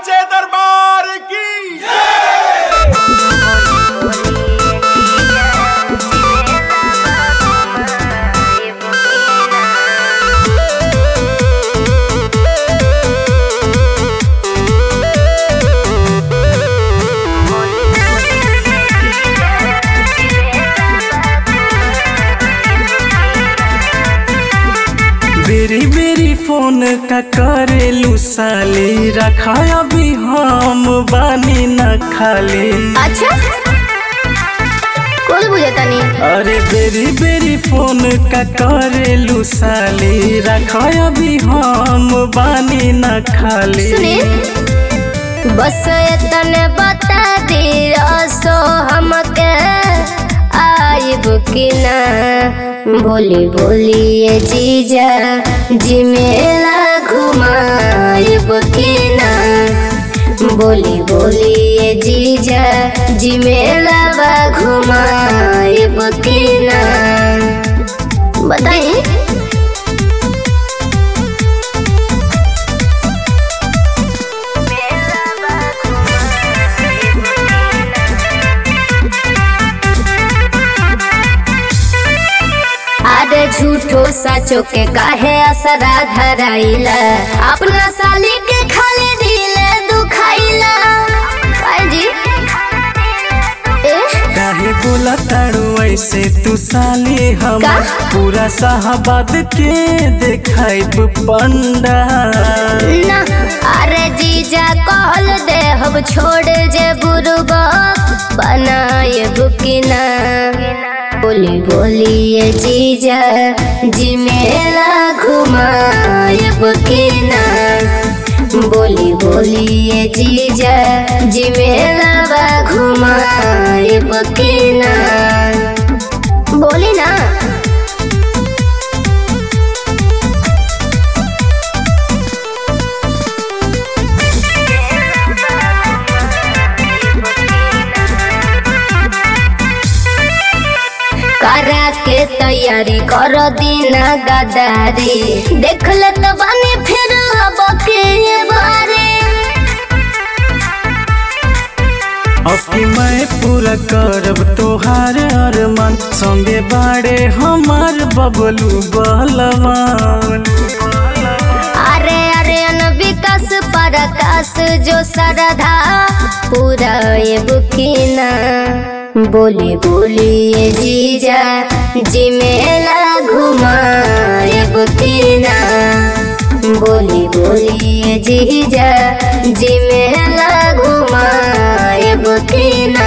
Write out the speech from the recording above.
सच्चे दरबार की बेरी बेरी फोन का करेलू साली रखा अभी हम बानी न खाली अच्छा कुल बुझता नहीं अरे बेरी बेरी फोन का करेलू साली रखा अभी हम बानी न खाली सुने बस इतने बता दी सो हमके आइब कि ना बोली बोली ये जीजा जी मेला घुमाइब कि ना बोली बोली ये जीजा जी मेला बा घुमाइब कि ना बताइए अरे झूठो सचो के काहे असरा धराइला अपना साली के खाली दिल दुखाइला काहे जी ए काहे बोला तारू ऐसे तू साली हम का? पूरा साहबाद के देखाइब पंडा ना अरे जीजा कहल दे हम छोड़ जे बुरबा बनाए बुकिना बोली बोली ये जीजा जी मेला घुमाए बुकिना बोली बोली ये जीजा जी मेला बा घुमाए बुकिना बोली ना करा के तैयारी कर दीना गदारी देख ले तो बने फिर अब के बारे अब की मैं पूरा करब तोहार अरमान संगे बाड़े हमार बबलू बलवान अरे अरे अन विकास परकाश जो सरधा पूरा ये बुकिना बोली बोली ये जीजा जी मेला घुमा ये बुकिना बोली बोली ये जीजा जी मेला घुमा ये बुकिना